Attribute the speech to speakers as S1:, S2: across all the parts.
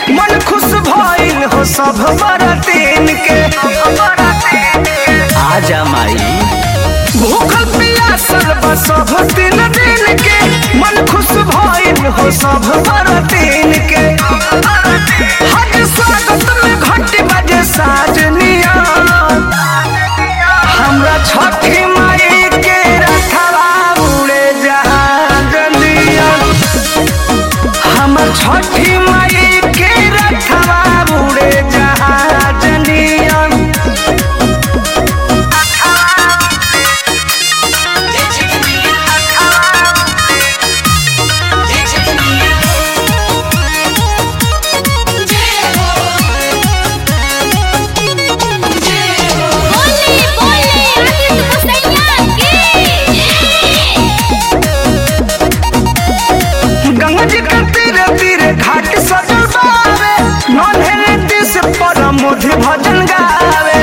S1: मन खुश भइल हो सब बरतीन के आजा माई भूखल पियासल बा सब दिन दिन के मन खुश भइल हो सब बरतीन के हज स्वागत में घंटी बजे साजनिया हमरा छठी माई के रखवा उड़े जहाजनिया हमर छठी माई के रखवा उड़े जहाजनिया
S2: बोले बोले आदित्य मसैया की
S1: गंगा जी के तीरे तीरे घाट सजल बावे नन्हे नीति से परम मोधि भजन गावे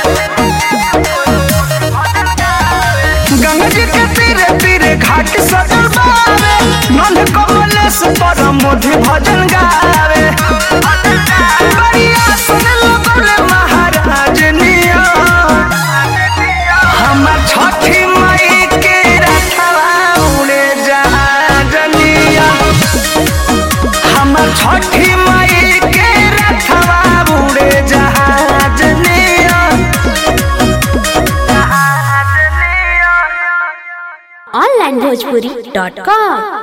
S1: गंगा जी के तीरे तीरे घाट सजल बावे नन्हे कमले से परम मोधि भजन गावे बढ़िया सुन लगले महाराज निया हमर छठी माई के रखवा उड़े जहाजनिया हमर छठी माई के रखवा उड़े जहाजनिया
S2: ऑनलाइन भोजपुरी डॉट कॉम